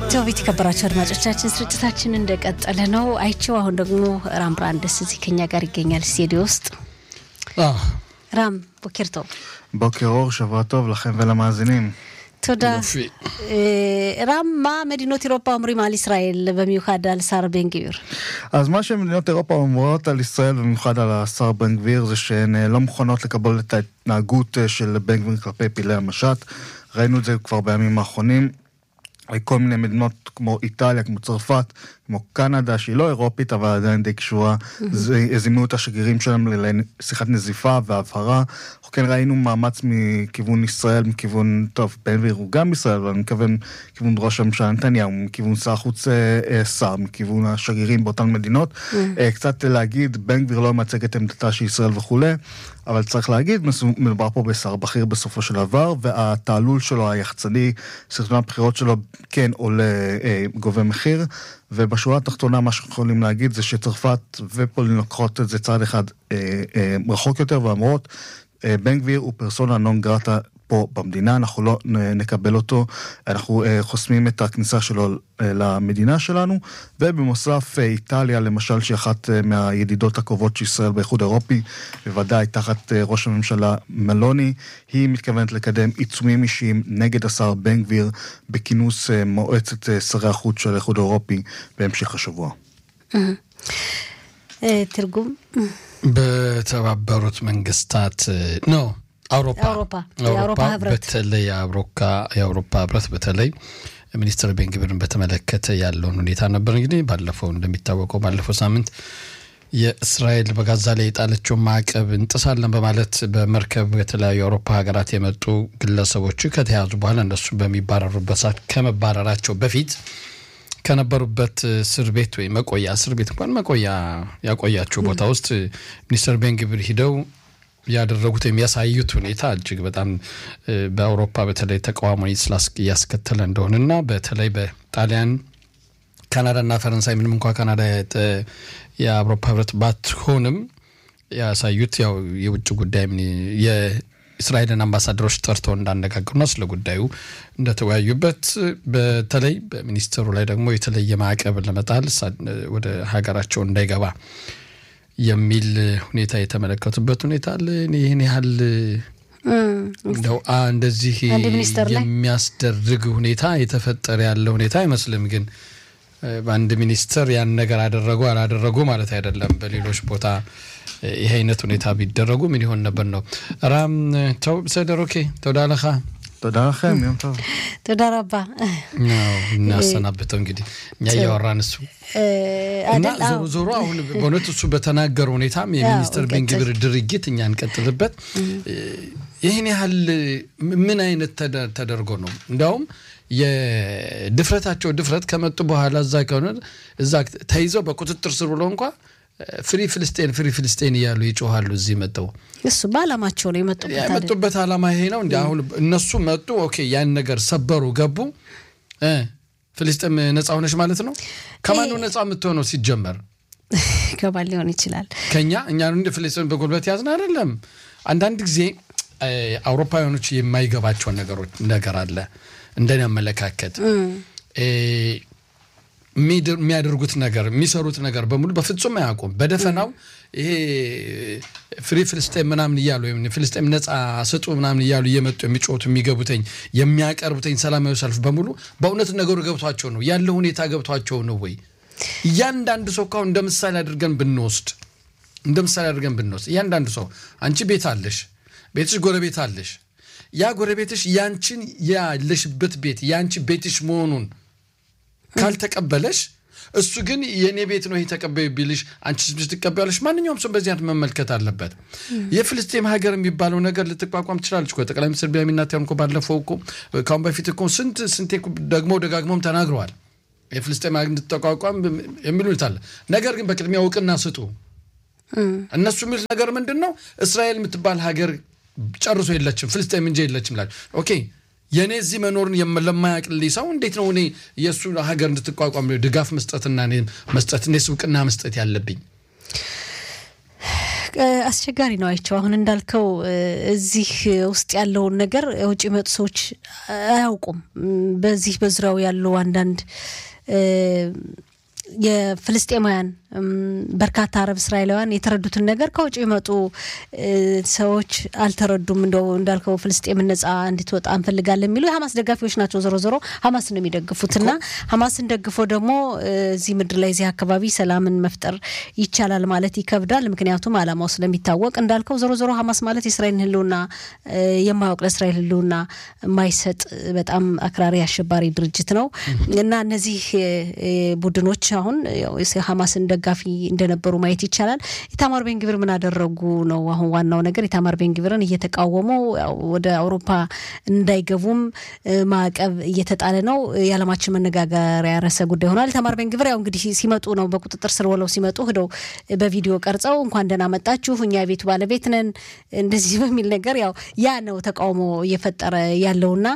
ቴዎቤት የከበራቸው አድማጮቻችን ስርጭታችን እንደቀጠለ ነው። አይቸው አሁን ደግሞ ራም ብራንደስ እዚህ ከኛ ጋር ይገኛል ስቱዲዮ ውስጥ። ራም ቦኬር טוב. בוקר אור, שבוע טוב לכם ולמאזינים. תודה. יופי. אה, רם, מה מדינות אירופה אומרים על ישראל, במיוחד על שר בן גביר? אז מה שמדינות אירופה אומרות על ישראל, במיוחד על השר בן גביר, זה שהן אה, לא מוכנות לקבל את ההתנהגות אה, של בן גביר כלפי פעילי המשט. ראינו את זה כבר בימים האחרונים. כל מיני מדינות כמו איטליה, כמו צרפת, כמו קנדה, שהיא לא אירופית, אבל עדיין די קשורה, זה- זימנו את השגרירים שלהם לשיחת נזיפה והבהרה. אנחנו כן ראינו מאמץ מכיוון ישראל, מכיוון, טוב, בן גביר הוא גם ישראל, אבל אני מתכוון מכיוון ראש הממשלה נתניהו, מכיוון שר החוץ אה, אה, שר, מכיוון השגרירים באותן מדינות. אה, קצת להגיד, בן גביר לא מייצג את עמדתה של ישראל וכולי, אבל צריך להגיד, מסו- מדובר פה בשר בכיר בסופו של דבר, והתעלול שלו היחצני, סרטון הבחירות שלו כן עולה, אה, גובה מחיר, ובשורה התחתונה מה שאנחנו יכולים להגיד זה שצרפת ופולין לוקחות את זה צעד אחד אה, אה, רחוק יותר ואומרות, אה, בן גביר הוא פרסונה נון גרטה פה במדינה, אנחנו לא נ- נקבל אותו, אנחנו אה, חוסמים את הכניסה שלו אה, למדינה שלנו, ובנוסף אה, איטליה למשל, שהיא אחת אה, מהידידות הקרובות של ישראל באיחוד האירופי, בוודאי תחת אה, ראש הממשלה מלוני, היא מתכוונת לקדם עיצומים אישיים נגד השר בן גביר בכינוס אה, מועצת אה, שרי החוץ של האיחוד האירופי בהמשך השבוע. אה, תרגום? በተባበሩት መንግስታት ኖ አውሮፓ አውሮፓ፣ የአውሮፓ ህብረት። በተለይ የአውሮፓ የአውሮፓ ህብረት በተለይ ሚኒስትር ቤንግብርን በተመለከተ ያለውን ሁኔታ ነበር። እንግዲህ ባለፈው እንደሚታወቀው ባለፈው ሳምንት የእስራኤል በጋዛ ላይ የጣለችውን ማዕቀብ እንጥሳለን በማለት በመርከብ የተለያዩ የአውሮፓ ሀገራት የመጡ ግለሰቦች ከተያዙ በኋላ እነሱ በሚባረሩበት ሰዓት ከመባረራቸው በፊት ከነበሩበት እስር ቤት ወይ መቆያ እስር ቤት እንኳን መቆያ ያቆያቸው ቦታ ውስጥ ሚኒስትር ቤንግብር ሂደው ያደረጉት የሚያሳዩት ሁኔታ እጅግ በጣም እ፣ በአውሮፓ በተለይ ተቃውሞ ስላስ- እያስከተለ እንደሆነና በተለይ በጣሊያን ካናዳና ፈረንሳይ ምንም እንኳ ካናዳ የጠ- የአውሮፓ ህብረት ባትሆንም ያሳዩት ያው የውጭ ጉዳይ ሚኒ- የእስራኤልን አምባሳደሮች ጠርተው እንዳነጋገሩና ስለ ጉዳዩ እንደተወያዩበት በተለይ በሚኒስትሩ ላይ ደግሞ የተለየ ማዕቀብ ለመጣል እሳ- ወደ ሀገራቸው እንዳይገባ የሚል ሁኔታ የተመለከቱበት ሁኔታ አለ። እኔ ይህን ያህል እንደው አ እንደዚህ አንድ ሚኒስተር ላይ? የሚያስደርግ ሁኔታ የተፈጠረ ያለ ሁኔታ አይመስልም። ግን እ፣ በአንድ ሚኒስትር ያን ነገር አደረጉ አላደረጉ ማለት አይደለም። በሌሎች ቦታ እ፣ ይህ አይነት ሁኔታ ቢደረጉ ምን ይሆን ነበር ነው። ራም ተው ብሰደር ኦኬ ተወዳለኻ תודה לכם, יום טוב. תודה רבה. ነው እናሰናብተው እንግዲህ እኛ እያወራን እሱ אה, እና አደል? ዞሮ አዎ። ዞሮ አሁን በእውነት እሱ በተናገረው ሁኔታም የሚኒስትር እንቀጥል። ቤንግብር ድርጊት እኛ እንቀጥልበት። ይህን ያህል ምን አይነት ተደ- ተደርጎ ነው? እንዲያውም የድፍረታቸው ድፍረት ከመጡ በኋላ እዛ ከሆነ እዛ ተይዘው በቁጥጥር ስር ብሎ እንኳ ፍሪ ፍልስጤን ፍሪ ፍልስጤን እያሉ ይጮኋሉ። እዚህ መጠው እሱ በአላማቸው ነው የመጡበት አይደል? የመጡበት ዓላማ ይሄ ነው። እንዲ አሁን እነሱ መጡ፣ ኦኬ ያን ነገር ሰበሩ፣ ገቡ። እ ፍልስጤም ነፃ ሆነች ማለት ነው። ከማን ነው ነፃ የምትሆነው ሲጀመር? ከባድ ሊሆን ይችላል። ከኛ እኛ እንደ ፍልስጤም በጉልበት ያዝን አይደለም። አንዳንድ ጊዜ እ፣ አውሮፓውያኖች የማይገባቸው ነገሮች ነገር አለ እንደኔ አመለካከት እ፣ የሚድ- የሚያደርጉት ነገር የሚሰሩት ነገር በሙሉ በፍጹም አያውቁም። በደፈናው ይሄ ፍሪ ፍልስጤም ምናምን እያሉ ወይም ፍልስጤም ነፃ ስጡ ምናምን እያሉ እየመጡ የሚጮቱ የሚገቡተኝ የሚያቀርቡተኝ ሰላማዊ ሰልፍ በሙሉ በእውነት ነገሩ ገብቷቸው ነው ያለው ሁኔታ ገብቷቸው ነው ወይ? እያንዳንዱ ሰው ካሁን እንደ ምሳሌ አድርገን ብንወስድ እንደ ምሳሌ አድርገን ብንወስድ እያንዳንዱ ሰው አንቺ ቤት አለሽ፣ ቤትሽ ጎረቤት አለሽ። ያ ጎረቤትሽ ያንቺን ያለሽበት ቤት ያንቺ ቤትሽ መሆኑን ካልተቀበለሽ እሱ ግን የእኔ ቤት ነው ይሄ ተቀበዩ ቢልሽ አንቺ ስብሽ ትቀበያለሽ። ማንኛውም ሰው በዚህ አይነት መመልከት አለበት። የፍልስጤም ሀገር የሚባለው ነገር ልትቋቋም ትችላለች እኮ ጠቅላይ ሚኒስትር ቢንያሚን ኔታንያሁ እኮ ባለፈው እኮ ካሁን በፊት እኮ ስንት ስንቴ እኮ ደግመው ደጋግመውም ተናግረዋል። የፍልስጤም ሀገር እንድትቋቋም የሚሉት አለ። ነገር ግን በቅድሚያ እውቅና ስጡ። እነሱ የሚሉት ነገር ምንድን ነው? እስራኤል የምትባል ሀገር ጨርሶ የለችም፣ ፍልስጤም እንጂ የለችም ላል ኦኬ የእኔ እዚህ መኖርን የም- ለማያውቅልኝ ሰው እንዴት ነው እኔ የእሱ ሀገር እንድትቋቋም ድጋፍ መስጠትና እኔ መስጠት እኔስ እውቅና መስጠት ያለብኝ? አስቸጋሪ ነው አይቸው። አሁን እንዳልከው እዚህ ውስጥ ያለውን ነገር ውጭ የመጡ ሰዎች አያውቁም። በዚህ በዙሪያው ያሉ አንዳንድ የፍልስጤማውያን በርካታ አረብ እስራኤላውያን የተረዱትን ነገር ከውጭ የመጡ ሰዎች አልተረዱም። እንደው እንዳልከው ፍልስጤምን ነጻ እንድትወጣ እንፈልጋለን የሚሉ የሀማስ ደጋፊዎች ናቸው። ዞሮ ዞሮ ሀማስን ነው የሚደግፉት እና ሀማስን ደግፎ ደግሞ እዚህ ምድር ላይ እዚህ አካባቢ ሰላምን መፍጠር ይቻላል ማለት ይከብዳል። ምክንያቱም አላማው ስለሚታወቅ እንዳልከው ዞሮ ዞሮ ሀማስ ማለት የእስራኤልን ሕልውና የማያውቅ ለእስራኤል ሕልውና የማይሰጥ በጣም አክራሪ አሸባሪ ድርጅት ነው እና እነዚህ ቡድኖች አሁን ሀማስን ደጋፊ እንደነበሩ ማየት ይቻላል። ኢታማር ቤንግቪር ምን አደረጉ ነው አሁን ዋናው ነገር። ኢታማር ቤንግቪርን እየተቃወሙ ወደ አውሮፓ እንዳይገቡም ማዕቀብ እየተጣለ ነው። የዓለማችን መነጋገሪያ ርዕሰ ጉዳይ ሆኗል። ኢታማር ቤንግቪር ያው እንግዲህ ሲመጡ ነው በቁጥጥር ስር ውለው ሲመጡ ሄደው በቪዲዮ ቀርጸው እንኳን ደህና መጣችሁ እኛ የቤቱ ባለቤት ነን እንደዚህ በሚል ነገር ያው ያ ነው ተቃውሞ እየፈጠረ ያለውና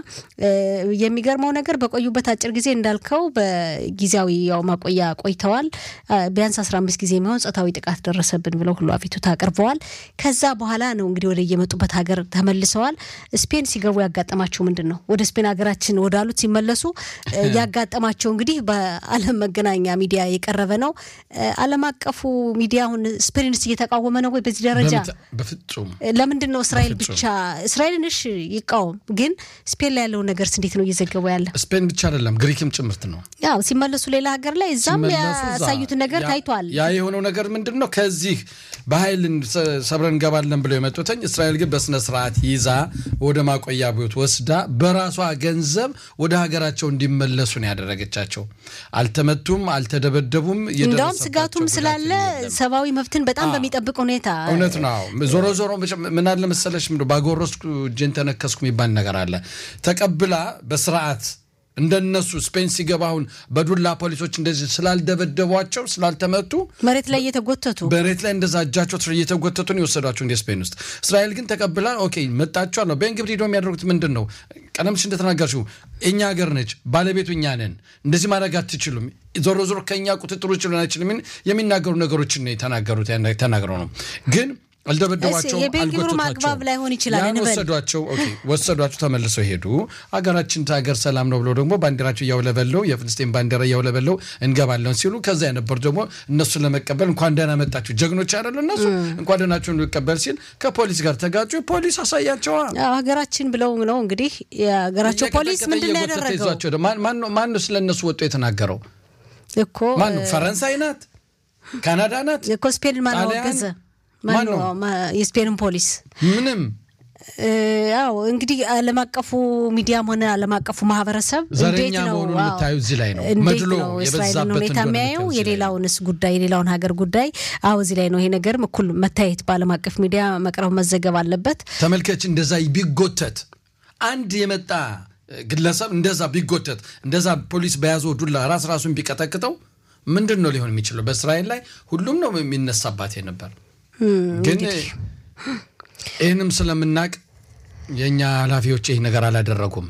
የሚገርመው ነገር በቆዩበት አጭር ጊዜ እንዳልከው በጊዜያዊ ያው ማቆያ ቆይተዋል። ቢያንስ አስራ አምስት ጊዜ የሚሆን ጾታዊ ጥቃት ደረሰብን ብለው ሁሉ አቤቱታ አቅርበዋል። ከዛ በኋላ ነው እንግዲህ ወደ የመጡበት ሀገር ተመልሰዋል። ስፔን ሲገቡ ያጋጠማቸው ምንድን ነው? ወደ ስፔን ሀገራችን ወዳሉት ሲመለሱ ያጋጠማቸው እንግዲህ በዓለም መገናኛ ሚዲያ የቀረበ ነው። ዓለም አቀፉ ሚዲያ አሁን ስፔንንስ እየተቃወመ ነው ወይ? በዚህ ደረጃ በፍጹም ለምንድን ነው እስራኤል ብቻ እስራኤልን እሺ ይቃወም፣ ግን ስፔን ላይ ያለውን ነገርስ እንዴት ነው እየዘገቡ ያለ? ስፔን ብቻ አይደለም ግሪክም ጭምርት ነው። ያው ሲመለሱ ሌላ ሀገር ላይ እዛም ያሳዩትን ነገር ታይቷል። ያ የሆነው ነገር ምንድን ነው? ከዚህ በኃይል ሰብረን እንገባለን ብለው የመጡትኝ እስራኤል ግን በስነ ስርዓት ይዛ ወደ ማቆያ ቤት ወስዳ በራሷ ገንዘብ ወደ ሀገራቸው እንዲመለሱ ነው ያደረገቻቸው። አልተመቱም፣ አልተደበደቡም። እንዲያውም ስጋቱም ስላለ ሰብአዊ መብትን በጣም በሚጠብቅ ሁኔታ እውነት ነው። ዞሮ ዞሮ ምን አለ መሰለሽ ባጎረስኩ እጄን ተነከስኩ የሚባል ነገር አለ። ተቀብላ በስርዓት እንደነሱ ስፔን ሲገባ አሁን በዱላ ፖሊሶች እንደዚህ ስላልደበደቧቸው ስላልተመቱ መሬት ላይ እየተጎተቱ መሬት ላይ እንደዛ እጃቸው እየተጎተቱ ነው የወሰዷቸው እንደ ስፔን ውስጥ። እስራኤል ግን ተቀብላ ኦኬ መጣችኋል ነው። በእንግዲህ ሄዶ የሚያደርጉት ምንድን ነው? ቀደም ሲል እንደተናገርሽው እኛ ሀገር ነች፣ ባለቤቱ እኛ ነን፣ እንደዚህ ማድረግ አትችሉም፣ ዞሮ ዞሮ ከእኛ ቁጥጥር ውጭ ሊሆን አይችልም የሚናገሩ ነገሮችን ነው የተናገሩት ተናግረው ነው ግን አልደበደቧቸው የቤንግብሩ ማግባብ ላይሆን ይችላል። ያን ወሰዷቸው ወሰዷቸው፣ ተመልሰው ሄዱ። ሀገራችን ሀገር ሰላም ነው ብለው ደግሞ ባንዲራቸው እያውለበለው የፍልስጤን ባንዲራ እያውለበለው እንገባለን ሲሉ ከዛ የነበሩ ደግሞ እነሱን ለመቀበል እንኳን ደህና መጣችሁ ጀግኖች አይደሉ እነሱ እንኳን ደህናቸውን ሊቀበል ሲል ከፖሊስ ጋር ተጋጩ። ፖሊስ አሳያቸዋ ሀገራችን ብለው ነው እንግዲህ የሀገራቸው ፖሊስ ምንድን ነው ያደረገው? ማን ነው ስለ እነሱ ወጥቶ የተናገረው እኮ? ማን ነው? ፈረንሳይ ናት? ካናዳ ናት እኮ ስፔንን ማን ወገዘ? ማነው የስፔንን ፖሊስ ምንም ያው እንግዲህ ዓለም አቀፉ ሚዲያም ሆነ ዓለም አቀፉ ማህበረሰብ ዘረኛ መሆኑን የምታዩ እዚህ ላይ ነው። መድሎ እስራኤልን ሁኔታ የሚያየው የሌላውንስ ጉዳይ የሌላውን ሀገር ጉዳይ አዎ እዚህ ላይ ነው። ይሄ ነገርም እኩል መታየት በዓለም አቀፍ ሚዲያ መቅረብ መዘገብ አለበት። ተመልከች፣ እንደዛ ቢጎተት አንድ የመጣ ግለሰብ እንደዛ ቢጎተት እንደዛ ፖሊስ በያዘው ዱላ ራስ ራሱን ቢቀጠቅጠው ምንድን ነው ሊሆን የሚችለው? በእስራኤል ላይ ሁሉም ነው የሚነሳባት ነበር ግን ይህንም ስለምናውቅ የእኛ ኃላፊዎች ይህ ነገር አላደረጉም።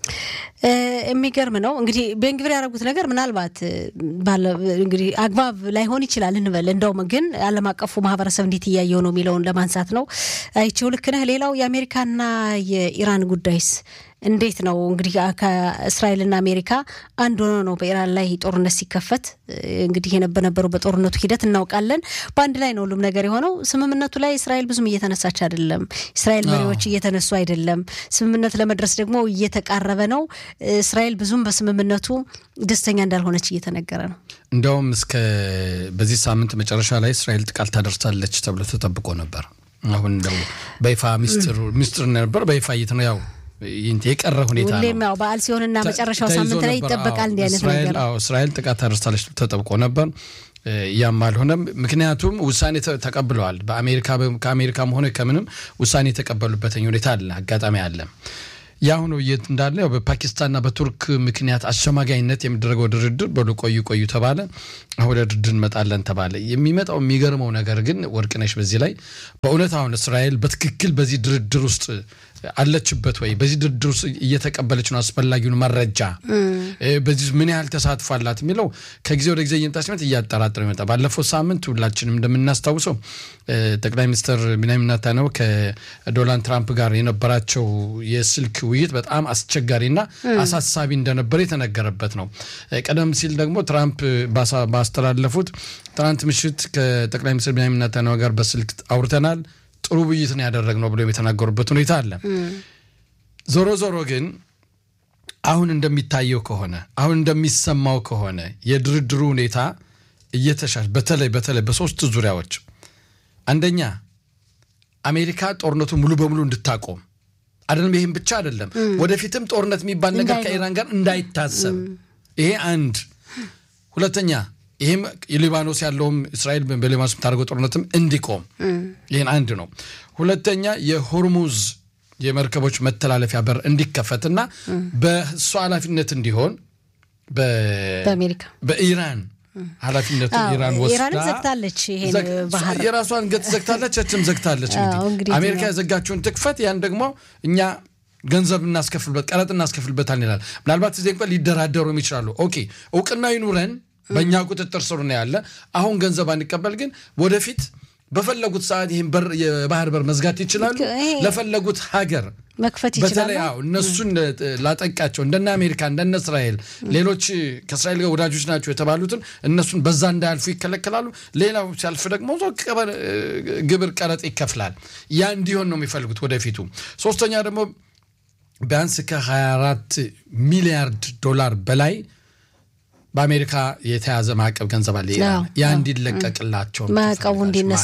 የሚገርም ነው እንግዲህ ቤንግቪር ያደረጉት ነገር ምናልባት እንግዲህ አግባብ ላይሆን ይችላል እንበል። እንደውም ግን ዓለም አቀፉ ማህበረሰብ እንዴት እያየው ነው የሚለውን ለማንሳት ነው። አይቼው ልክ ነህ። ሌላው የአሜሪካና የኢራን ጉዳይስ እንዴት ነው እንግዲህ ከእስራኤልና አሜሪካ አንድ ሆኖ ነው በኢራን ላይ ጦርነት ሲከፈት እንግዲህ የነበረው በጦርነቱ ሂደት እናውቃለን። በአንድ ላይ ነው ሁሉም ነገር የሆነው። ስምምነቱ ላይ እስራኤል ብዙም እየተነሳች አይደለም። እስራኤል መሪዎች እየተነሱ አይደለም። ስምምነት ለመድረስ ደግሞ እየተቃረበ ነው። እስራኤል ብዙም በስምምነቱ ደስተኛ እንዳልሆነች እየተነገረ ነው። እንደውም እስከ በዚህ ሳምንት መጨረሻ ላይ እስራኤል ጥቃት ታደርሳለች ተብሎ ተጠብቆ ነበር። አሁን እንደው በይፋ ሚስጥር ነበር በይፋ እየት ነው ያው የቀረ ሁኔታ ነው። ሁሌም ያው በዓል ሲሆንና መጨረሻው ሳምንት ላይ ይጠበቃል እንዲህ አይነት ነገር። እስራኤል ጥቃት ታደርሳለች ተጠብቆ ነበር። ያም አልሆነም። ምክንያቱም ውሳኔ ተቀብለዋል። በአሜሪካ ከአሜሪካም ሆነ ከምንም ውሳኔ የተቀበሉበትኝ ሁኔታ አለ፣ አጋጣሚ አለ። የአሁኑ የት እንዳለ ያው በፓኪስታንና በቱርክ ምክንያት አሸማጋይነት የሚደረገው ድርድር በሉ ቆዩ ቆዩ ተባለ። አሁን ወደ ድርድር እንመጣለን ተባለ። የሚመጣው የሚገርመው ነገር ግን ወርቅነሽ በዚህ ላይ በእውነት አሁን እስራኤል በትክክል በዚህ ድርድር ውስጥ አለችበት ወይ? በዚህ ድርድር ውስጥ እየተቀበለች ነው አስፈላጊውን መረጃ በዚህ ምን ያህል ተሳትፎ አላት የሚለው ከጊዜ ወደ ጊዜ እየመጣ ሲመት እያጠራጠረ ይመጣ። ባለፈው ሳምንት ሁላችንም እንደምናስታውሰው ጠቅላይ ሚኒስትር ቢንያሚን ኔታንያሁ ከዶናልድ ትራምፕ ጋር የነበራቸው የስልክ ውይይት በጣም አስቸጋሪና አሳሳቢ እንደነበረ የተነገረበት ነው። ቀደም ሲል ደግሞ ትራምፕ ባስተላለፉት ትናንት ምሽት ከጠቅላይ ሚኒስትር ቢንያሚን ኔታንያሁ ጋር በስልክ አውርተናል ጥሩ ውይይት ነው ያደረግነው ብሎ የተናገሩበት ሁኔታ አለ። ዞሮ ዞሮ ግን አሁን እንደሚታየው ከሆነ አሁን እንደሚሰማው ከሆነ የድርድሩ ሁኔታ እየተሻሽ በተለይ በተለይ በሶስት ዙሪያዎች አንደኛ አሜሪካ ጦርነቱ ሙሉ በሙሉ እንድታቆም አይደለም። ይህም ብቻ አይደለም፣ ወደፊትም ጦርነት የሚባል ነገር ከኢራን ጋር እንዳይታሰብ ይሄ አንድ። ሁለተኛ ይህም የሊባኖስ ያለውም እስራኤል በሊባኖስ የምታደርገው ጦርነትም እንዲቆም ይህን አንድ ነው። ሁለተኛ የሆርሙዝ የመርከቦች መተላለፊያ በር እንዲከፈትና በእሱ ኃላፊነት እንዲሆን በአሜሪካ በኢራን ኃላፊነቱ ኢራን ወስዳ ዘግታለች። ይሄን ባህር የራሷን ገት ዘግታለች፣ ችም ዘግታለች። እንግዲህ አሜሪካ የዘጋችውን ትክፈት፣ ያን ደግሞ እኛ ገንዘብ እናስከፍልበት፣ ቀረጥ እናስከፍልበታል ይላል። ምናልባት እዚህ እንኳን ሊደራደሩም ይችላሉ። ኦኬ እውቅና ይኑረን በእኛ ቁጥጥር ስር ነው ያለ። አሁን ገንዘብ አንቀበል፣ ግን ወደፊት በፈለጉት ሰዓት ይህን በር የባህር በር መዝጋት ይችላሉ። ለፈለጉት ሀገር መክፈት ይችላሉ። በተለይ አዎ እነሱን ላጠቃቸው እንደነ አሜሪካ እንደነ እስራኤል ሌሎች ከእስራኤል ጋር ወዳጆች ናቸው የተባሉትን እነሱን በዛ እንዳያልፉ ይከለከላሉ። ሌላው ሲያልፍ ደግሞ ግብር ቀረጥ ይከፍላል። ያ እንዲሆን ነው የሚፈልጉት ወደፊቱ። ሶስተኛ ደግሞ ቢያንስ ከ24 ሚሊያርድ ዶላር በላይ በአሜሪካ የተያዘ ማዕቀብ ገንዘብ አለ። ያ እንዲለቀቅላቸው ማዕቀቡ እንዲነሳ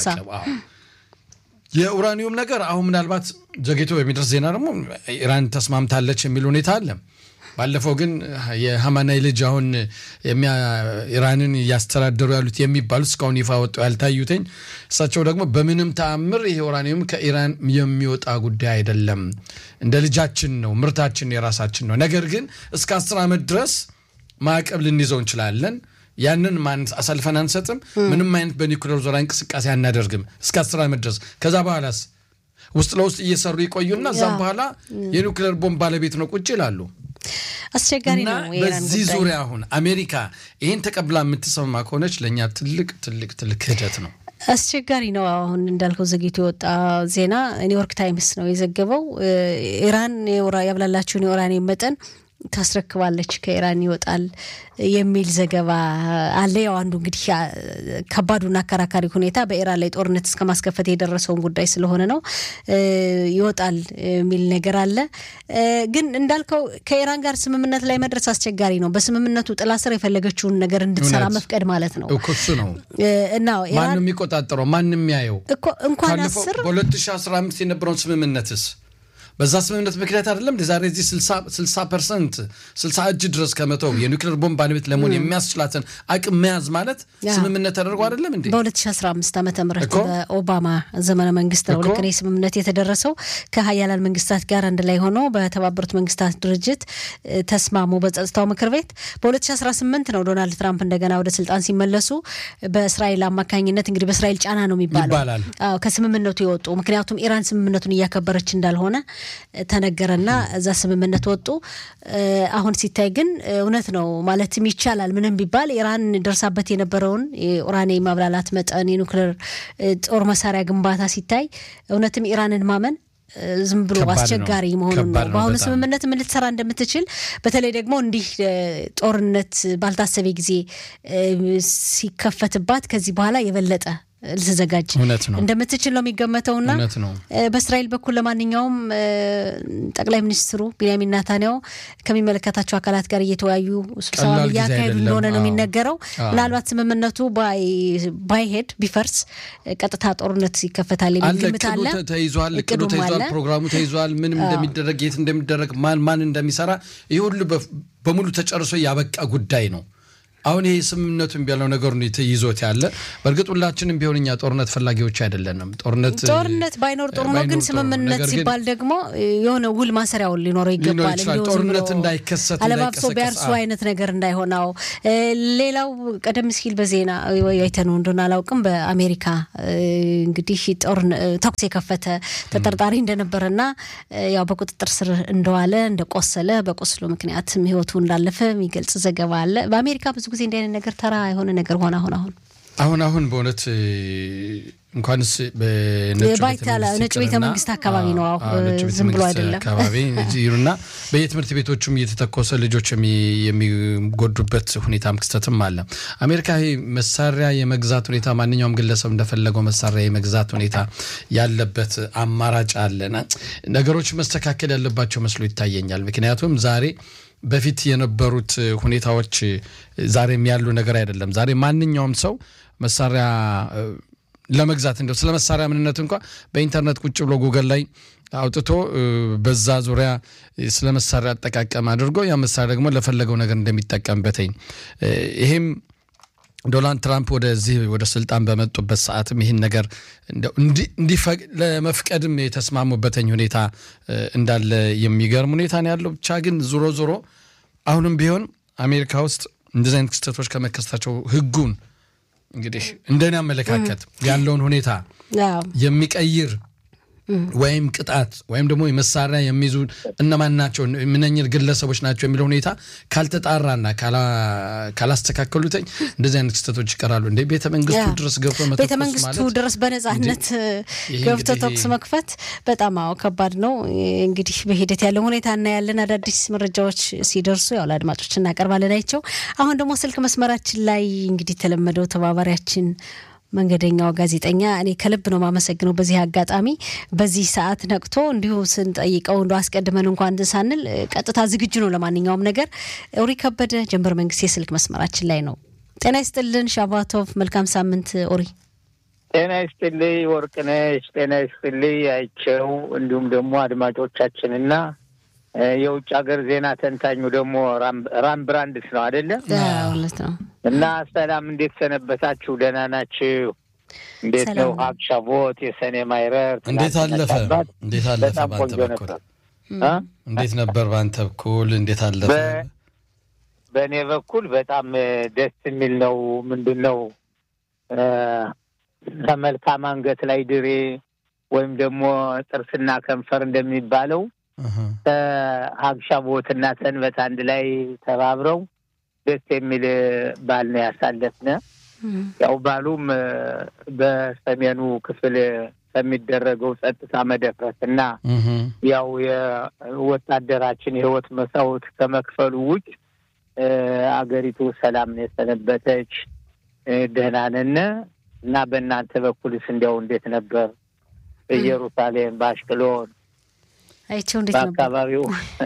የኡራኒየም ነገር አሁን ምናልባት ዘግይቶ በሚደርስ ዜና ደግሞ ኢራን ተስማምታለች የሚል ሁኔታ አለ። ባለፈው ግን የሀማናይ ልጅ አሁን ኢራንን እያስተዳደሩ ያሉት የሚባሉት እስካሁን ይፋ ወጡ ያልታዩትኝ እሳቸው ደግሞ በምንም ተአምር ይሄ ኡራኒየም ከኢራን የሚወጣ ጉዳይ አይደለም፣ እንደ ልጃችን ነው፣ ምርታችን የራሳችን ነው። ነገር ግን እስከ አስር ዓመት ድረስ ማዕቀብ ልንይዘው እንችላለን። ያንን ማን አሳልፈን አንሰጥም። ምንም አይነት በኒኩሌር ዙሪያ እንቅስቃሴ አናደርግም እስከ አስር ዓመት ድረስ። ከዛ በኋላስ ውስጥ ለውስጥ እየሰሩ ይቆዩና እዛም በኋላ የኒኩሌር ቦምብ ባለቤት ነው ቁጭ ይላሉ። አስቸጋሪ እና ነው። በዚህ ዙሪያ አሁን አሜሪካ ይህን ተቀብላ የምትሰማ ከሆነች ለእኛ ትልቅ ትልቅ ትልቅ ክህደት ነው። አስቸጋሪ ነው። አሁን እንዳልከው ዘግይቶ የወጣ ዜና ኒውዮርክ ታይምስ ነው የዘገበው። ኢራን ያብላላችሁን የኡራኒየም መጠን ታስረክባለች ከኢራን ይወጣል የሚል ዘገባ አለ። ያው አንዱ እንግዲህ ከባዱና አከራካሪ ሁኔታ በኢራን ላይ ጦርነት እስከ ማስከፈት የደረሰውን ጉዳይ ስለሆነ ነው። ይወጣል የሚል ነገር አለ። ግን እንዳልከው ከኢራን ጋር ስምምነት ላይ መድረስ አስቸጋሪ ነው። በስምምነቱ ጥላ ስር የፈለገችውን ነገር እንድትሰራ መፍቀድ ማለት ነው እኮ እሱ ነው እና ማንም የሚቆጣጠረው ማንም የሚያየው እንኳን አስር በ2015 የነበረውን ስምምነትስ በዛ ስምምነት ምክንያት አይደለም ዛሬ እዚህ 60 ፐርሰንት 60 እጅ ድረስ ከመተው የኒውክሌር ቦምብ ባለቤት ለመሆን የሚያስችላትን አቅም መያዝ ማለት ስምምነት ተደርጎ አይደለም እንዴ? በ2015 ዓመተ ምህረት በኦባማ ዘመነ መንግስት ነው ልክ ስምምነት የተደረሰው ከሀያላን መንግስታት ጋር አንድ ላይ ሆኖ በተባበሩት መንግስታት ድርጅት ተስማሙ በጸጥታው ምክር ቤት። በ2018 ነው ዶናልድ ትራምፕ እንደገና ወደ ስልጣን ሲመለሱ በእስራኤል አማካኝነት እንግዲህ በእስራኤል ጫና ነው የሚባለው ከስምምነቱ የወጡ ምክንያቱም ኢራን ስምምነቱን እያከበረች እንዳልሆነ ተነገረና እዛ ስምምነት ወጡ። አሁን ሲታይ ግን እውነት ነው ማለትም ይቻላል። ምንም ቢባል ኢራን ደርሳበት የነበረውን የኡራኒየም ማብላላት መጠን፣ የኒውክሌር ጦር መሳሪያ ግንባታ ሲታይ እውነትም ኢራንን ማመን ዝም ብሎ አስቸጋሪ መሆኑን ነው። በአሁኑ ስምምነት ምን ልትሰራ እንደምትችል በተለይ ደግሞ እንዲህ ጦርነት ባልታሰበ ጊዜ ሲከፈትባት ከዚህ በኋላ የበለጠ ልትዘጋጅ እንደምትችል ነው የሚገመተውና በእስራኤል በኩል ለማንኛውም ጠቅላይ ሚኒስትሩ ቢንያሚን ናታንያሁ ከሚመለከታቸው አካላት ጋር እየተወያዩ ስብሰባ እያካሄዱ እንደሆነ ነው የሚነገረው። ምናልባት ስምምነቱ ባይሄድ ቢፈርስ ቀጥታ ጦርነት ይከፈታል የሚል ግምት አለ። ተይዟል፣ እቅዱ ተይዟል፣ ፕሮግራሙ ተይዟል። ምንም እንደሚደረግ የት እንደሚደረግ ማን ማን እንደሚሰራ ይህ ሁሉ በሙሉ ተጨርሶ ያበቃ ጉዳይ ነው። አሁን ይሄ ስምምነቱን ቢያለው ነገሩ ይዞት ያለ በእርግጥ ሁላችንም ቢሆን እኛ ጦርነት ፈላጊዎች አይደለንም። ጦርነት ጦርነት ባይኖር ጥሩ ነው፣ ግን ስምምነት ሲባል ደግሞ የሆነ ውል ማሰሪያውን ሊኖረው ይገባል። ጦርነት እንዳይከሰት አለባብሶ ቢያርሱ አይነት ነገር እንዳይሆናው። ሌላው ቀደም ሲል በዜና አይተነው እንደሆነ አላውቅም፣ በአሜሪካ እንግዲህ ጦር ተኩስ የከፈተ ተጠርጣሪ እንደነበረና ያው በቁጥጥር ስር እንደዋለ እንደቆሰለ በቁስሉ ምክንያትም ህይወቱ እንዳለፈ የሚገልጽ ዘገባ አለ። በአሜሪካ ብዙ ጊዜ እንዲህ አይነት ነገር ተራ የሆነ ነገር ሆነ አሁን አሁን አሁን አሁን በእውነት እንኳንስ ነጭ ቤተ መንግስት አካባቢ ነው፣ ዝም ብሎ አይደለም አካባቢ ይሉና በየትምህርት ቤቶቹም እየተተኮሰ ልጆች የሚጎዱበት ሁኔታም ክስተትም አለ። አሜሪካ መሳሪያ የመግዛት ሁኔታ ማንኛውም ግለሰብ እንደፈለገው መሳሪያ የመግዛት ሁኔታ ያለበት አማራጭ አለና ነገሮች መስተካከል ያለባቸው መስሎ ይታየኛል። ምክንያቱም ዛሬ በፊት የነበሩት ሁኔታዎች ዛሬም ያሉ ነገር አይደለም። ዛሬ ማንኛውም ሰው መሳሪያ ለመግዛት እንደው ስለ መሳሪያ ምንነት እንኳ በኢንተርኔት ቁጭ ብሎ ጉገል ላይ አውጥቶ በዛ ዙሪያ ስለ መሳሪያ አጠቃቀም አድርጎ ያ መሳሪያ ደግሞ ለፈለገው ነገር እንደሚጠቀምበትኝ ይሄም ዶናልድ ትራምፕ ወደዚህ ወደ ስልጣን በመጡበት ሰዓትም ይህን ነገር ለመፍቀድም የተስማሙበትኝ ሁኔታ እንዳለ የሚገርም ሁኔታ ነው ያለው። ብቻ ግን ዞሮ ዞሮ አሁንም ቢሆን አሜሪካ ውስጥ እንደዚህ አይነት ክስተቶች ከመከሰታቸው ህጉን እንግዲህ እንደኔ አመለካከት ያለውን ሁኔታ የሚቀይር ወይም ቅጣት ወይም ደግሞ መሳሪያ የሚይዙ እነማን ናቸው ምነኝር ግለሰቦች ናቸው የሚለው ሁኔታ ካልተጣራና ካላስተካከሉትኝ እንደዚህ አይነት ክስተቶች ይቀራሉ። እንደ ቤተ መንግስቱ ድረስ ገብቶ ቤተ መንግስቱ ድረስ በነጻነት ገብቶ ተኩስ መክፈት በጣም አዎ ከባድ ነው። እንግዲህ በሂደት ያለው ሁኔታ እናያለን። አዳዲስ መረጃዎች ሲደርሱ ያው ለአድማጮች እናቀርባለን። አይቸው አሁን ደግሞ ስልክ መስመራችን ላይ እንግዲህ የተለመደው ተባባሪያችን መንገደኛው ጋዜጠኛ እኔ ከልብ ነው ማመሰግነው። በዚህ አጋጣሚ በዚህ ሰዓት ነቅቶ እንዲሁ ስንጠይቀው እንደ አስቀድመን እንኳን ሳንል ቀጥታ ዝግጁ ነው ለማንኛውም ነገር። ኡሪ ከበደ ጀንበር መንግስት የስልክ መስመራችን ላይ ነው። ጤና ይስጥልን ሻባቶቭ፣ መልካም ሳምንት ኡሪ። ጤና ይስጥልኝ ወርቅነሽ፣ ጤና ይስጥልኝ አይቸው፣ እንዲሁም ደግሞ አድማጮቻችንና የውጭ ሀገር ዜና ተንታኙ ደግሞ ራም ብራንድስ ነው አይደለም? እውነት ነው። እና ሰላም፣ እንዴት ሰነበታችሁ? ደህና ናችሁ? እንዴት ነው ሀብ ሻቦት የሰኔ ማይረር እንዴት አለፈ? እንዴት አለፈ? በጣም ቆንጆ ነበር። እንዴት ነበር በአንተ በኩል እንዴት አለፈ? በእኔ በኩል በጣም ደስ የሚል ነው። ምንድን ነው ከመልካም አንገት ላይ ድሬ ወይም ደግሞ ጥርስና ከንፈር እንደሚባለው ከሀብሻቦትና ሰንበት አንድ ላይ ተባብረው ደስ የሚል በዓል ነው ያሳለፍነ። ያው በዓሉም በሰሜኑ ክፍል ከሚደረገው ጸጥታ መደፍረስ እና ያው የወታደራችን የህይወት መስዋዕት ከመክፈሉ ውጭ አገሪቱ ሰላም ነው የሰነበተች። ደህና ነን እና በእናንተ በኩልስ እንዲያው እንዴት ነበር? በኢየሩሳሌም በአሽቅሎን አይቸው እንዴት ነበር በአካባቢው?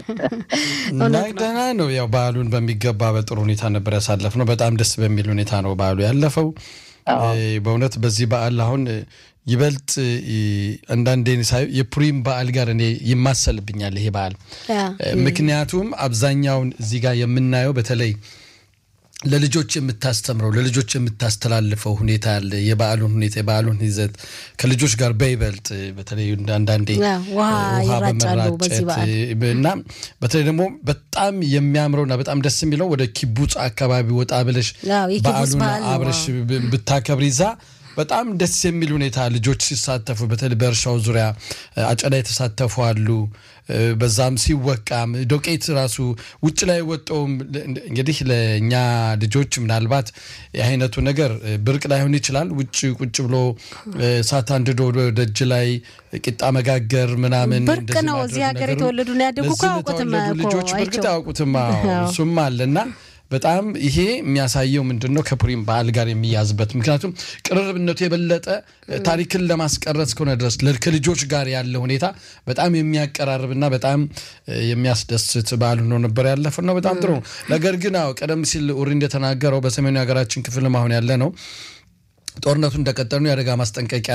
ደህና ነው። ያው በዓሉን በሚገባ በጥሩ ሁኔታ ነበር ያሳለፍነው። በጣም ደስ በሚል ሁኔታ ነው በዓሉ ያለፈው። በእውነት በዚህ በዓል አሁን ይበልጥ አንዳንዴ የፑሪም በዓል ጋር እኔ ይማሰልብኛል ይሄ በዓል። ምክንያቱም አብዛኛውን እዚህ ጋር የምናየው በተለይ ለልጆች የምታስተምረው ለልጆች የምታስተላልፈው ሁኔታ አለ። የበዓሉን ሁኔታ የበዓሉን ይዘት ከልጆች ጋር በይበልጥ በተለይ አንዳንዴ ውሃ በመራጨት እና በተለይ ደግሞ በጣም የሚያምረውና በጣም ደስ የሚለው ወደ ኪቡጽ አካባቢ ወጣ ብለሽ በዓሉን አብረሽ ብታከብር ይዛ በጣም ደስ የሚል ሁኔታ ልጆች ሲሳተፉ በተለይ በእርሻው ዙሪያ አጨዳ የተሳተፉ አሉ። በዛም ሲወቃም ዶቄት ራሱ ውጭ ላይ ወጣውም እንግዲህ ለእኛ ልጆች ምናልባት የአይነቱ ነገር ብርቅ ላይሆን ይችላል። ውጭ ቁጭ ብሎ እሳት አንድዶ ደጅ ላይ ቂጣ መጋገር ምናምን ብርቅ ነው። እዚህ ሀገር የተወለዱ ነው ያደጉ እኮ አያውቁትም ልጆች በእርግጥ አያውቁትም። እሱም አለ እና በጣም ይሄ የሚያሳየው ምንድን ነው ከፑሪም በዓል ጋር የሚያዝበት ምክንያቱም ቅርርብነቱ የበለጠ ታሪክን ለማስቀረት እስከሆነ ድረስ ከልጆች ጋር ያለ ሁኔታ በጣም የሚያቀራርብና በጣም የሚያስደስት በዓል ሆኖ ነበር ያለፈ ነው። በጣም ጥሩ ነው። ነገር ግን አዎ ቀደም ሲል ኡሪ እንደተናገረው በሰሜኑ የሀገራችን ክፍልም አሁን ያለ ነው ጦርነቱ እንደቀጠሉ የአደጋ ማስጠንቀቂያ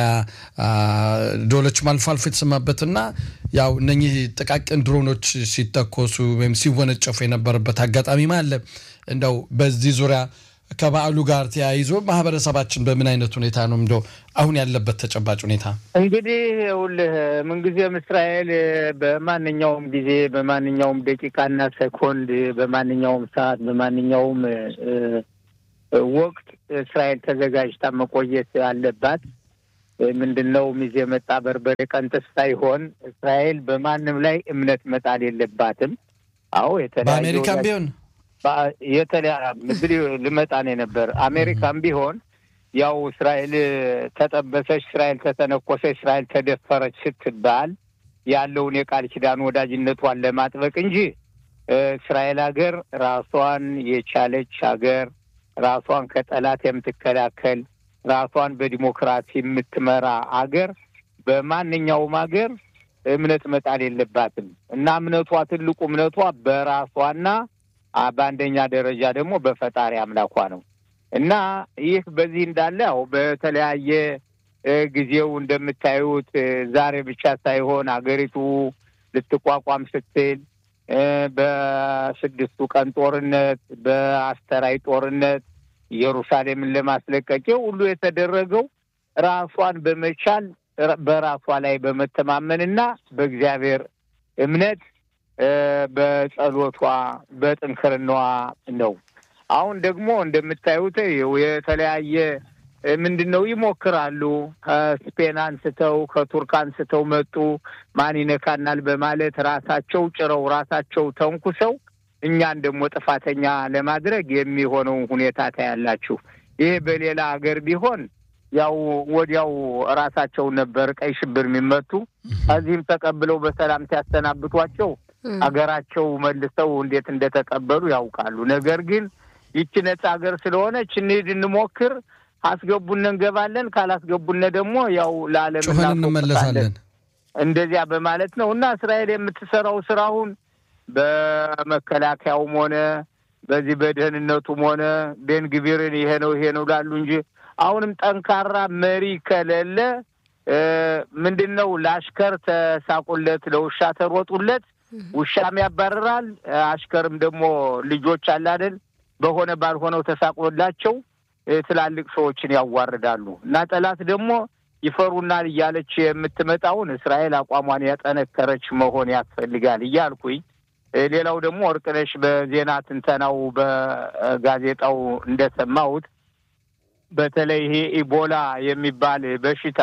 ደወሎችም አልፎ አልፎ የተሰማበትና ያው እነኚህ ጥቃቅን ድሮኖች ሲተኮሱ ወይም ሲወነጨፉ የነበረበት አጋጣሚም አለ። እንደው በዚህ ዙሪያ ከበዓሉ ጋር ተያይዞ ማህበረሰባችን በምን አይነት ሁኔታ ነው እንደው አሁን ያለበት ተጨባጭ ሁኔታ? እንግዲህ ይኸውልህ ምንጊዜም እስራኤል በማንኛውም ጊዜ በማንኛውም ደቂቃና ሴኮንድ በማንኛውም ሰዓት በማንኛውም ወቅት እስራኤል ተዘጋጅታ መቆየት አለባት። ምንድን ነው ሚዜ መጣ በርበሬ ቀንጥስ ሳይሆን እስራኤል በማንም ላይ እምነት መጣል የለባትም። አዎ የተለያዩ በአሜሪካም ቢሆን የተለያ ምድር ልመጣ ነው የነበር አሜሪካም ቢሆን ያው እስራኤል ተጠበሰች፣ እስራኤል ተተነኮሰች፣ እስራኤል ተደፈረች ስትባል ያለውን የቃል ኪዳን ወዳጅነቷን ለማጥበቅ እንጂ እስራኤል ሀገር ራሷን የቻለች ሀገር ራሷን ከጠላት የምትከላከል ራሷን በዲሞክራሲ የምትመራ አገር በማንኛውም ሀገር እምነት መጣል የለባትም እና እምነቷ ትልቁ እምነቷ በራሷና በአንደኛ ደረጃ ደግሞ በፈጣሪ አምላኳ ነው እና ይህ በዚህ እንዳለ ያው በተለያየ ጊዜው እንደምታዩት ዛሬ ብቻ ሳይሆን አገሪቱ ልትቋቋም ስትል በስድስቱ ቀን ጦርነት፣ በአስተራይ ጦርነት ኢየሩሳሌምን ለማስለቀቂው ሁሉ የተደረገው ራሷን በመቻል በራሷ ላይ በመተማመንና በእግዚአብሔር እምነት በጸሎቷ በጥንክርናዋ ነው። አሁን ደግሞ እንደምታዩት የተለያየ ምንድን ነው ይሞክራሉ። ከስፔን አንስተው ከቱርክ አንስተው መጡ። ማን ይነካናል በማለት ራሳቸው ጭረው ራሳቸው ተንኩሰው እኛን ደግሞ ጥፋተኛ ለማድረግ የሚሆነውን ሁኔታ ታያላችሁ። ይሄ በሌላ ሀገር ቢሆን ያው ወዲያው ራሳቸውን ነበር ቀይ ሽብር የሚመቱ ከዚህም ተቀብለው በሰላም ሲያሰናብቷቸው ሀገራቸው መልሰው እንዴት እንደተቀበሉ ያውቃሉ። ነገር ግን ይቺ ነጻ ሀገር ስለሆነች እንሂድ እንሞክር፣ አስገቡን እንገባለን፣ ካላስገቡን ደግሞ ያው ለዓለም ጩኸን እንመለሳለን። እንደዚያ በማለት ነው እና እስራኤል የምትሰራው ስራውን በመከላከያውም ሆነ በዚህ በደህንነቱም ሆነ ቤንግቢርን ይሄ ነው ይሄ ነው ላሉ እንጂ አሁንም ጠንካራ መሪ ከሌለ ምንድን ነው ለአሽከር ተሳቁለት፣ ለውሻ ተሮጡለት፣ ውሻም ያባርራል። አሽከርም ደግሞ ልጆች አለ አይደል በሆነ ባልሆነው ተሳቅሎላቸው ትላልቅ ሰዎችን ያዋርዳሉ እና ጠላት ደግሞ ይፈሩናል እያለች የምትመጣውን እስራኤል አቋሟን ያጠነከረች መሆን ያስፈልጋል እያልኩኝ ሌላው ደግሞ ወርቅነሽ በዜና ትንተናው በጋዜጣው እንደሰማሁት በተለይ ይሄ ኢቦላ የሚባል በሽታ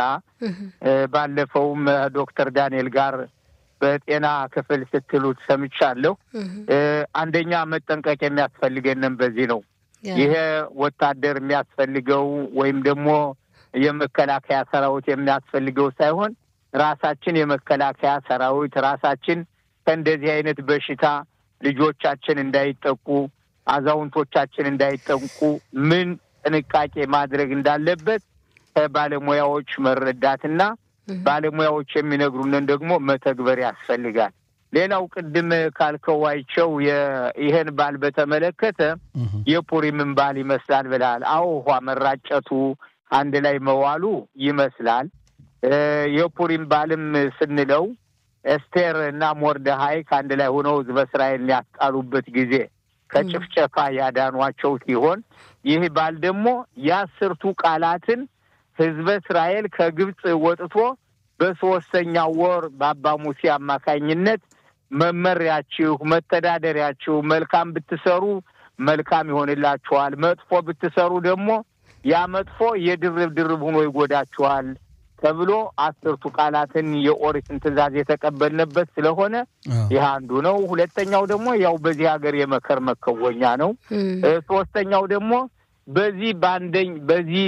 ባለፈውም ዶክተር ዳንኤል ጋር በጤና ክፍል ስትሉት ሰምቻለሁ። አንደኛ መጠንቀቅ የሚያስፈልገንም በዚህ ነው። ይሄ ወታደር የሚያስፈልገው ወይም ደግሞ የመከላከያ ሰራዊት የሚያስፈልገው ሳይሆን ራሳችን የመከላከያ ሰራዊት ራሳችን ከእንደዚህ አይነት በሽታ ልጆቻችን እንዳይጠቁ፣ አዛውንቶቻችን እንዳይጠቁ ምን ጥንቃቄ ማድረግ እንዳለበት ከባለሙያዎች መረዳትና ባለሙያዎች የሚነግሩንን ደግሞ መተግበር ያስፈልጋል። ሌላው ቅድም ካልከዋይቸው ይህን ባል በተመለከተ የፑሪምን ባል ይመስላል ብለሃል። አዎ ውሃ መራጨቱ አንድ ላይ መዋሉ ይመስላል። የፑሪም ባልም ስንለው ኤስቴር እና ሞርደሃይ ከአንድ ላይ ሆነው ሕዝበ እስራኤል ያስጣሉበት ጊዜ ከጭፍጨፋ ያዳኗቸው ሲሆን ይህ ባል ደግሞ የአስርቱ ቃላትን ሕዝበ እስራኤል ከግብፅ ወጥቶ በሶስተኛው ወር በአባ ሙሴ አማካኝነት መመሪያችሁ፣ መተዳደሪያችሁ መልካም ብትሰሩ መልካም ይሆንላችኋል፣ መጥፎ ብትሰሩ ደግሞ ያ መጥፎ የድርብ ድርብ ሆኖ ይጎዳችኋል ተብሎ አስርቱ ቃላትን የኦሪትን ትእዛዝ የተቀበልንበት ስለሆነ ይህ አንዱ ነው። ሁለተኛው ደግሞ ያው በዚህ ሀገር የመከር መከወኛ ነው። ሶስተኛው ደግሞ በዚህ በአንደኝ በዚህ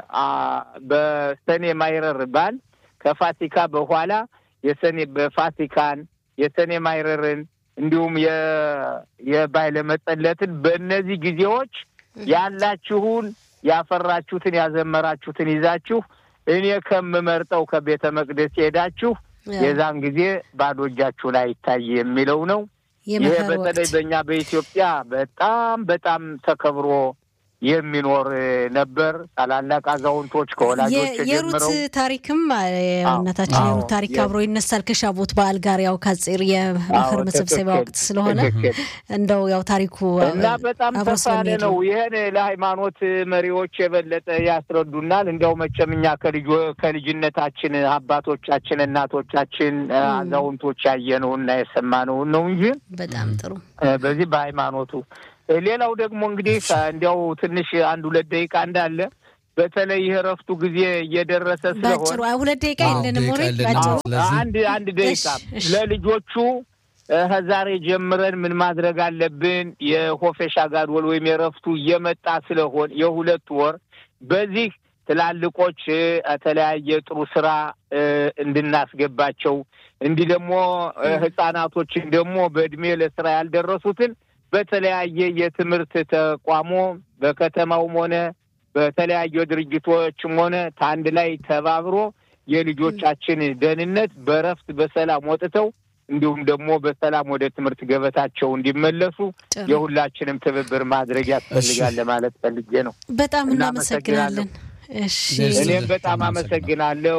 በሰኔ ማይረር ባል ከፋሲካ በኋላ የሰኔ በፋሲካን የሰኔ ማይረርን እንዲሁም የባይለ መጸለትን በእነዚህ ጊዜዎች ያላችሁን ያፈራችሁትን ያዘመራችሁትን ይዛችሁ እኔ ከምመርጠው ከቤተ መቅደስ ሄዳችሁ የዛን ጊዜ ባዶ እጃችሁን አይታይ የሚለው ነው። ይሄ በተለይ በእኛ በኢትዮጵያ በጣም በጣም ተከብሮ የሚኖር ነበር። ታላላቅ አዛውንቶች ከወላጆች የሩት ጀምረው ታሪክም እናታችን አዎ፣ የሩት ታሪክ የ- አብሮ ይነሳል ከሻቦት በዓል ጋር ያው ካጼር የመኸር አዎ፣ መሰብሰቢያ ትክክል፣ ወቅት ስለሆነ ትክክል። እንደው ያው ታሪኩ እና በጣም አብሮ ሰፋ ያለ ስለሚሄድ ነው። ነው። ይህን ለሃይማኖት መሪዎች የበለጠ ያስረዱናል። እንዲያው መቼም እኛ ከልጆ ከልጅነታችን አባቶቻችን፣ እናቶቻችን፣ አዛውንቶች ያየነውና የሰማነውን ነው እንጂ በጣም ጥሩ እ፣ በዚህ በሃይማኖቱ እ፣ ሌላው ደግሞ እንግዲህ እንዲያው ትንሽ አንድ ሁለት ደቂቃ እንዳለ በተለይ ይህ እረፍቱ ጊዜ እየደረሰ ባጭሩ ስለሆነ አይ፣ ሁለት ደቂቃ አዎ፣ የለንም ደቂቃ ወሬ የለንም። ባጭሩ አዎ፣ ስለዚህ- አንድ አንድ ደቂቃ እሺ፣ እሺ። ለልጆቹ እ፣ ከዛሬ ጀምረን ምን ማድረግ አለብን? የሆፌሻ ጋድወል ወይም የረፍቱ እየመጣ ስለሆን የሁለት ወር በዚህ ትላልቆች እ፣ የተለያየ ጥሩ ስራ እ፣ እንድናስገባቸው እንዲህ ደግሞ እ፣ ህጻናቶችን ደግሞ በእድሜ ለስራ ያልደረሱትን በተለያየ የትምህርት ተቋሞ በከተማውም ሆነ በተለያዩ ድርጅቶችም ሆነ ከአንድ ላይ ተባብሮ የልጆቻችን ደህንነት በረፍት በሰላም ወጥተው እንዲሁም ደግሞ በሰላም ወደ ትምህርት ገበታቸው እንዲመለሱ ጥሩ። የሁላችንም ትብብር ማድረግ ያስፈልጋል ለማለት ፈልጌ ነው። በጣም እናመሰግናለን። እናመሰግናለን። እሺ ደስ እኔም ይላል። በጣም አመሰግናለሁ።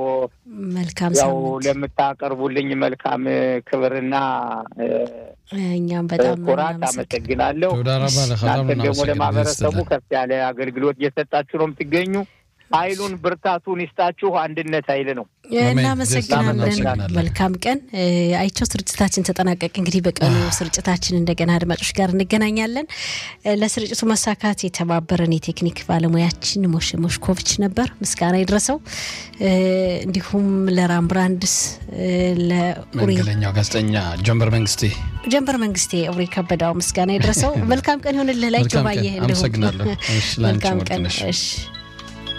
መልካም ያው ሳምንት። ለምታቀርቡልኝ መልካም ክብርና እ፣ እኛም በጣም ኩራት እናመሰግናለን። አመሰግናለሁ። ተወዳ ረባ ለኸ እናንተም ደግሞ ለማህበረሰቡ ከፍ ያለ አገልግሎት እየሰጣችሁ ነው የምትገኙ። ኃይሉን ብርታቱን ይስጣችሁ። አንድነት ኃይል ነው። እናመሰግናለን። እናመሰግናለን። መልካም ቀን። እ፣ አይቸው ስርጭታችን ተጠናቀቅ። እንግዲህ በቀኑ ስርጭታችን እንደገና አድማጮች ጋር እንገናኛለን። እ፣ ለስርጭቱ መሳካት የተባበረን የቴክኒክ ባለሙያችን ሞሽ ሞሽኮቪች ነበር፣ ምስጋና ይድረሰው። እ፣ እንዲሁም ለራም ብራንድስ እ፣ ለኡሪ መንገደኛው ጋዜጠኛ ጀንበር መንግስቴ ጀንበር መንግስቴ ኡሪ ከበዳው ምስጋና ይድረሰው። መልካም ቀን ይሁንልህ። ላይ መልካም ጆባዬ ቀን። አመሰግናለሁ። እሺ፣ ላንቺ መልካም ቀን። ወርቅነሽ። እሺ